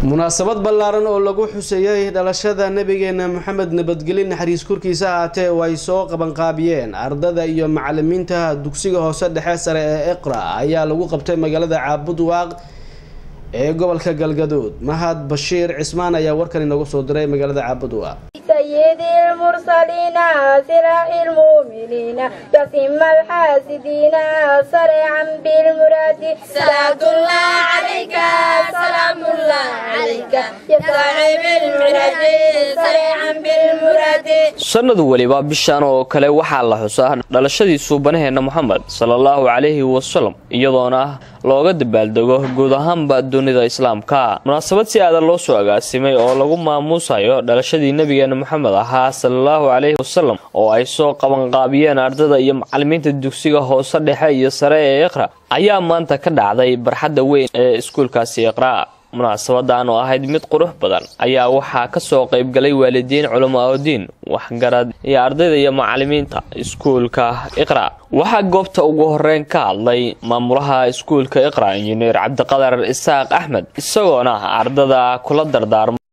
munaasabad ballaaran oo lagu xuseeyay dhalashada nabigeena maxamed nabadgeli naxariis korkiisa ahaatee oo ay soo qabanqaabiyeen ardada iyo macalimiinta dugsiga hoose dhexe sare ee iqra ayaa lagu qabtay magaalada caabud waaq ee gobolka galgaduud mahad bashiir cismaan ayaa warkan inoogu soo diray magaalada caabud waaq سيد المرسلين سراء المؤمنين يسم الحاسدين سريعا بالمراد صلاة الله عليك سلام الله عليك يا صاحب المراد سريعا بالمراد sanad weliba bishan oo kale waxaa la xusaa dhalashadii suubanaheena moxamed salaallahu calayhi wasalam iyadoona looga dabaaldego guud ahaanba dunida islaamka munaasabad si aadan loo soo agaasimay oo lagu maamuusayo dhalashadii nabigeena moxamed ahaa salaallahu calayhi wasalam oo ay soo qabanqaabiyeen ardada iyo macalimiinta dugsiga hoose dhexe iyo sare ee iqra ayaa maanta ka dhacday barxadda weyn ee iskuulkaasi iqra munaasabadan oo ahayd mid qurux badan ayaa waxaa kasoo qaybgalay waalidiin culamaaudiin waxgarad iyo ardayda iyo macalimiinta iskuulka iqra waxaa goobta ugu horeyn ka hadlay maamulaha iskuulka iqra injineer cabdiqadar isaaq axmed isagoona ardada kula dardaarmay